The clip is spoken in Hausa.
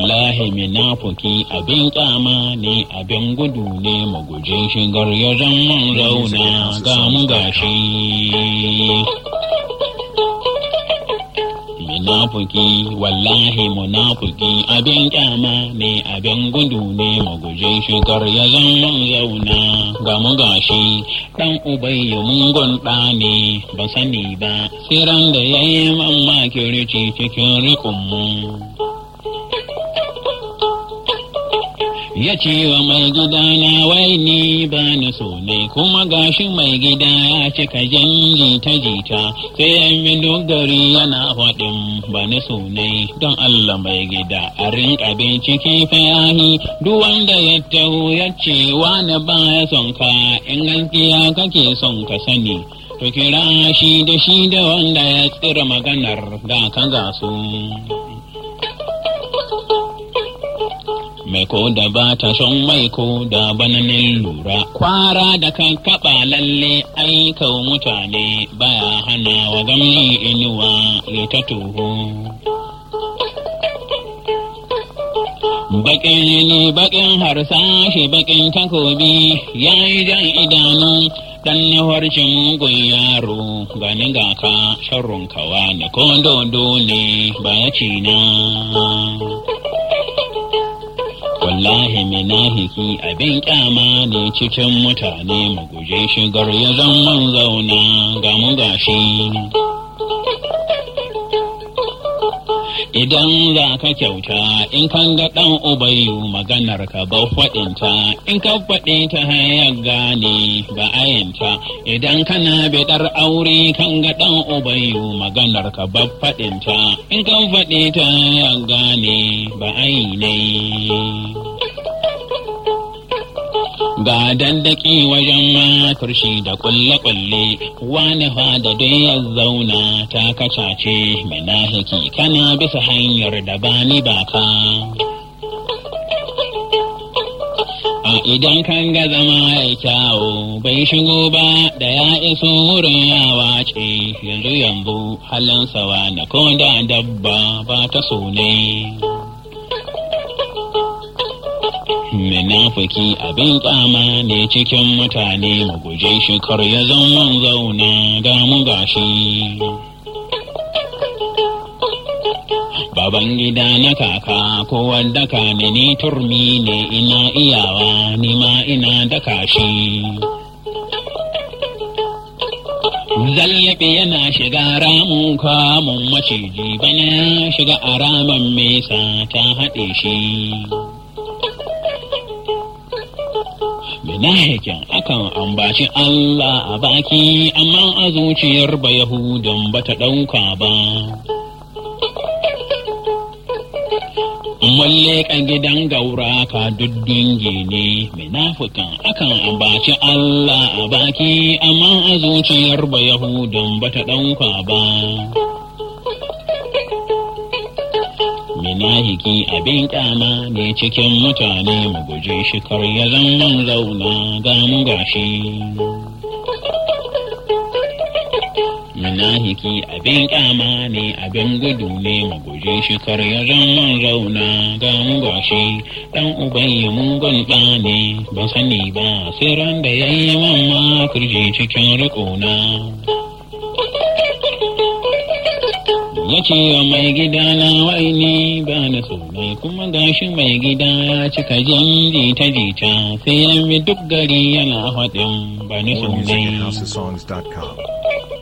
wallahi minafuki abin kyama ne abin gudu ne magujin shigar ya zama zauna ga mu gashi munafuki wallahi munafuki abin kyama ne abin gudu ne magujin shigar ya zama zauna ga mu gashi dan ubayya mungon ɗa ne ba sani ba siran da ya yi mamaki rici cikin rikunmu ya ce wa mai gida na wai ni ba ni so ne kuma gashi mai gida ya cika jan jita jita sai ya yi dogari yana faɗin ba ni so ne don Allah mai gida a rinka bincike fayahi duk wanda ya taho ya ce wani ba ya son ka in gaskiya kake son ka sani to kira shi da shi da wanda ya tsira maganar da ka gasu. mai ko da ba ta son mai ko da bananin lura kwara da kan kaba lalle aika mutane baya hana wa gamni inuwa ya ta toho bakin ne bakin harsashi bakin takobi ya yi jan idanu dan na warce mugun yaro gani ga ka sharrun kawa ne ko dodo ne ba ya ci na wallahi minahiki abin kyama ne cikin mutane mu guje shigar ya zama zauna ga mu gashi idan za ka kyauta in kan ga ɗan ubayu maganar ka ba faɗinta in ka faɗi ta hayar gane ba ayinta idan kana biɗar aure kan ga ɗan ubayu maganar ka ba faɗinta in kan faɗi ta hayar gane ba ne. ga dandaki wajen maturshi da kulle-kulle wani da dai ya zauna ta kacace minahiki kana bisa hanyar da bani baka a idan kan ga zama ya kyawo bai shigo ba da ya iso wurin ya wace yanzu yanzu halin sawa na ko da dabba ba ta so ne Munafiki abin kyama ne cikin mutane mu guje shi kar ya zama zauna ga mu gashi. Baban gida na kaka ko wadda ka ne ni turmi ne ina iyawa ni ma ina daka shi. Zallaɓe yana shiga ramun kamun maciji bana shiga a ramin mesa ta haɗe shi. Minahikin akan ambaci Allah a baki amma a zuciyar ba Yahudan ba ta ɗauka ba. Walle ka gidan gaura ka duddunge ne minafikan akan ambaci Allah a baki amma a zuciyar ba Yahudan ba ta ɗauka ba. Minahiki abin kyama ne cikin mutane mu guje shi kar ya zama zauna ga mu gashi. Minahiki abin kyama ne abin gudu ne mu guje shi kar ya zama zauna ga mu gashi. Dan uban ya mugun ɗa ne ban sani ba sai ran da ya yi mamma kirji cikin riƙona. ya ce wa mai gida na waini ba na sonai kuma gashi mai gida ya cika jan jita jita sai ya bi duk gari yana faɗin ba ni More music at sonai housesongs.com.